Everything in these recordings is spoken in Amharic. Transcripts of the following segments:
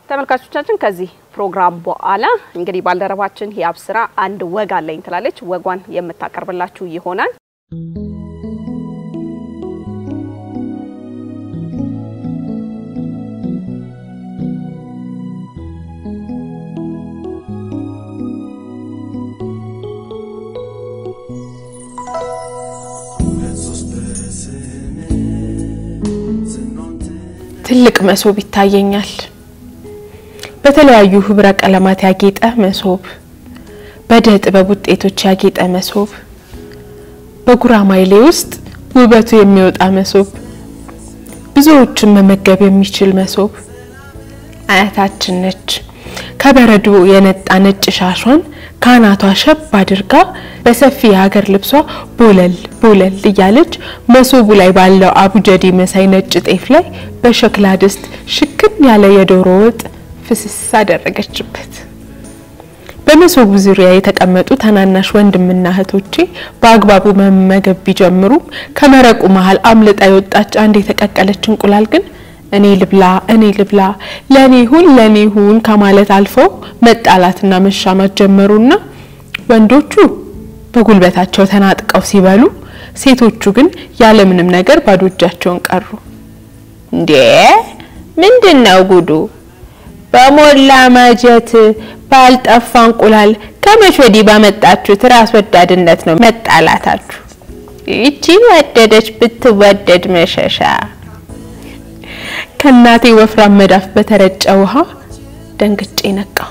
ተመልካቾቻችን ከዚህ ፕሮግራም በኋላ እንግዲህ ባልደረባችን የአብስራ አንድ ወግ አለኝ ትላለች። ወጓን የምታቀርብላችሁ ይሆናል። ትልቅ መሶብ ይታየኛል። በተለያዩ ህብረ ቀለማት ያጌጠ መሶብ፣ በእደ ጥበብ ውጤቶች ያጌጠ መሶብ፣ በጉራማይሌ ውስጥ ውበቱ የሚወጣ መሶብ፣ ብዙዎችን መመገብ የሚችል መሶብ። አያታችን ነች ከበረዶ የነጣ ነጭ ሻሿን ካናቷ ሸብ አድርጋ በሰፊ የሀገር ልብሷ ቦለል ቦለል እያለች መሶቡ ላይ ባለው አቡጀዴ መሳይ ነጭ ጤፍ ላይ በሸክላ ድስት ሽክን ያለ የዶሮ ወጥ ፍስስ አደረገችበት። በመሶቡ ዙሪያ የተቀመጡ ታናናሽ ወንድምና እህቶቼ በአግባቡ መመገብ ቢጀምሩም ከመረቁ መሀል አምልጣ የወጣች አንድ የተቀቀለች እንቁላል ግን እኔ ልብላ እኔ ልብላ ለኔ ሁን ለኔ ሁን ከማለት አልፈው መጣላትና መሻማት ጀመሩና ወንዶቹ በጉልበታቸው ተናጥቀው ሲበሉ፣ ሴቶቹ ግን ያለምንም ነገር ባዶ እጃቸውን ቀሩ። እንዴ ምንድን ነው ጉዱ? በሞላ ማጀት ባልጠፋ እንቁላል ከመቼ ወዲህ ባመጣችሁት ራስ ወዳድነት ነው መጣላታችሁ? ይቺ ወደደች ብትወደድ መሸሻ ከእናቴ ወፍራም መዳፍ በተረጨ ውሃ ደንግጬ ነቃሁ።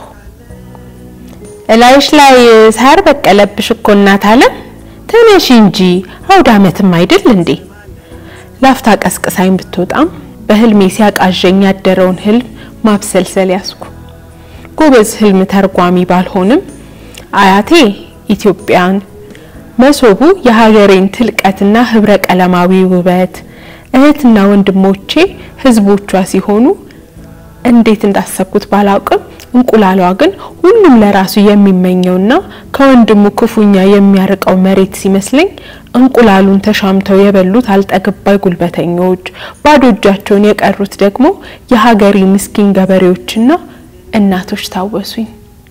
እላይሽ ላይ ሳር በቀለብሽ እኮ እናት አለም ተነሺ እንጂ አውደ ዓመትም አይደል እንዴ? ላፍታ ቀስቅሳኝ ብትወጣም በህልሜ ሲያቃዠኝ ያደረውን ህልም ማብሰልሰል ያስኩ። ጎበዝ ህልም ተርጓሚ ባልሆንም አያቴ ኢትዮጵያን፣ መሶቡ የሀገሬን ትልቀትና ህብረ ቀለማዊ ውበት እህትና ወንድሞቼ ህዝቦቿ ሲሆኑ እንዴት እንዳሰብኩት ባላውቅም እንቁላሏ ግን ሁሉም ለራሱ የሚመኘውና ከወንድሙ ክፉኛ የሚያርቀው መሬት ሲመስለኝ እንቁላሉን ተሻምተው የበሉት አልጠግባይ ጉልበተኞች፣ ባዶ እጃቸውን የቀሩት ደግሞ የሀገሬ ምስኪን ገበሬዎችና እናቶች ታወሱኝ።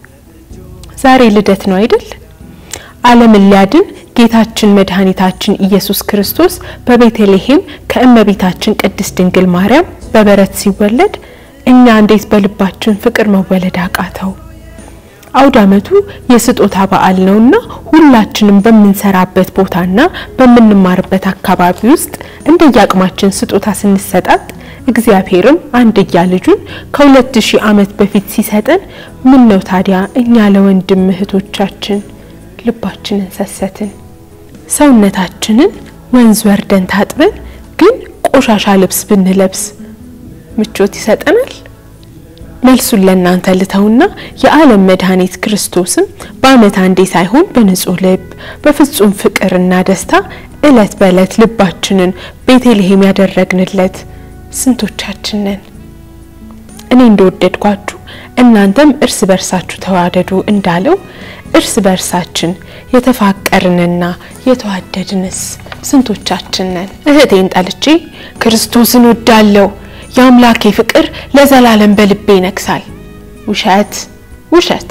ዛሬ ልደት ነው አይደል? ዓለምን ሊያድን ጌታችን መድኃኒታችን ኢየሱስ ክርስቶስ በቤተልሔም ከእመቤታችን ቅድስት ድንግል ማርያም በበረት ሲወለድ እኛ እንዴት በልባችን ፍቅር መወለድ አቃተው? አውደ ዓመቱ የስጦታ በዓል ነውና ሁላችንም በምንሰራበት ቦታና በምንማርበት አካባቢ ውስጥ እንደየአቅማችን ስጦታ ስንሰጣጥ እግዚአብሔርም አንድያ ልጁን ከሁለት ሺህ ዓመት በፊት ሲሰጠን ምን ነው ታዲያ እኛ ለወንድም እህቶቻችን ልባችንን ሰሰትን? ሰውነታችንን ወንዝ ወርደን ታጥበን ግን ቆሻሻ ልብስ ብንለብስ ምቾት ይሰጠናል? መልሱን ለእናንተ ልተውና የዓለም መድኃኒት ክርስቶስም በዓመት አንዴ ሳይሆን በንጹህ ልብ በፍጹም ፍቅርና ደስታ እለት በእለት ልባችንን ቤተልሔም ያደረግንለት ስንቶቻችን ነን? እኔ እንደወደድኳችሁ እናንተም እርስ በርሳችሁ ተዋደዱ እንዳለው እርስ በርሳችን የተፋቀርንና የተዋደድንስ ስንቶቻችን ነን? እህቴን ጠልቼ ክርስቶስን ወዳለው የአምላኬ ፍቅር ለዘላለም በልቤ ይነግሳል። ውሸት ውሸት።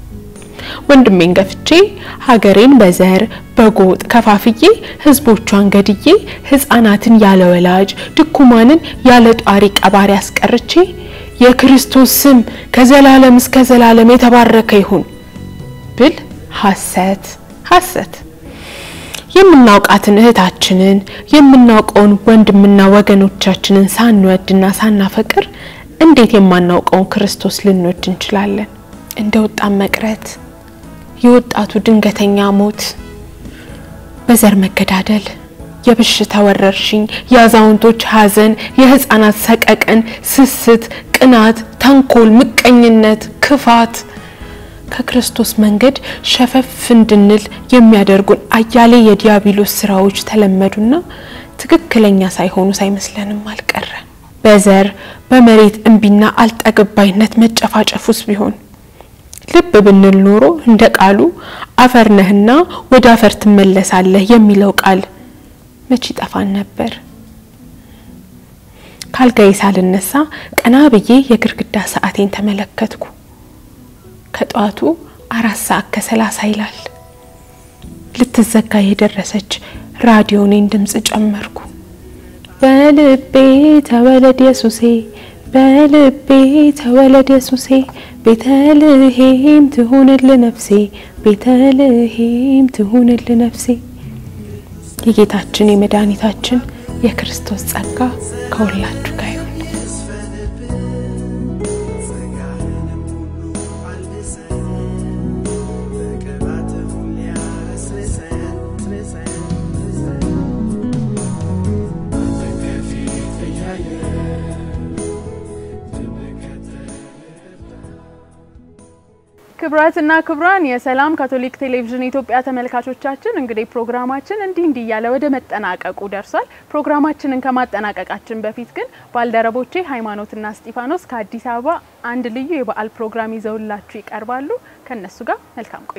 ወንድሜን ገፍቼ ሀገሬን በዘር በጎጥ ከፋፍዬ ሕዝቦቿን ገድዬ ሕፃናትን ያለ ወላጅ ድኩማንን ያለ ጧሪ ቀባሪ አስቀርቼ የክርስቶስ ስም ከዘላለም እስከ ዘላለም የተባረከ ይሁን ብል ሐሰት ሐሰት። የምናውቃትን እህታችንን የምናውቀውን ወንድምና ወገኖቻችንን ሳንወድና ሳናፈቅር እንዴት የማናውቀውን ክርስቶስ ልንወድ እንችላለን? እንደ ወጣት መቅረት፣ የወጣቱ ድንገተኛ ሞት፣ በዘር መገዳደል፣ የበሽታ ወረርሽኝ፣ የአዛውንቶች ሐዘን፣ የህፃናት ሰቀቀን፣ ስስት፣ ቅናት፣ ተንኮል፣ ምቀኝነት፣ ክፋት ከክርስቶስ መንገድ ሸፈፍ እንድንል የሚያደርጉን አያሌ የዲያብሎስ ስራዎች ተለመዱና ትክክለኛ ሳይሆኑ ሳይመስለንም አልቀረ። በዘር በመሬት እምቢና አልጠገባይነት መጨፋጨፉስ ቢሆን ልብ ብንል ኖሮ እንደ ቃሉ አፈር ነህና ወደ አፈር ትመለሳለህ የሚለው ቃል መች ይጠፋን ነበር? ካልጋዬ ሳልነሳ ቀና ብዬ የግርግዳ ሰዓቴን ተመለከትኩ። ከጠዋቱ አራት ሰዓት ከሰላሳ ይላል። ልትዘጋ የደረሰች ራዲዮኔን ድምፅ ጨመርኩ። በልቤ ተወለድ የሱሴ በልቤ ተወለድ የሱሴ ቤተልሔም ትሁንል ነፍሴ ቤተልሔም ትሁንል ነፍሴ። የጌታችን የመድኃኒታችን የክርስቶስ ጸጋ ከሁላችሁ ጋር ይሁን። ክብራትና ክብራን የሰላም ካቶሊክ ቴሌቪዥን የኢትዮጵያ ተመልካቾቻችን እንግዲህ ፕሮግራማችን እንዲህ እንዲህ እያለ ወደ መጠናቀቁ ደርሷል። ፕሮግራማችንን ከማጠናቀቃችን በፊት ግን ባልደረቦቼ ሃይማኖትና እስጢፋኖስ ከአዲስ አበባ አንድ ልዩ የበዓል ፕሮግራም ይዘውላችሁ ይቀርባሉ። ከነሱ ጋር መልካም ቆይ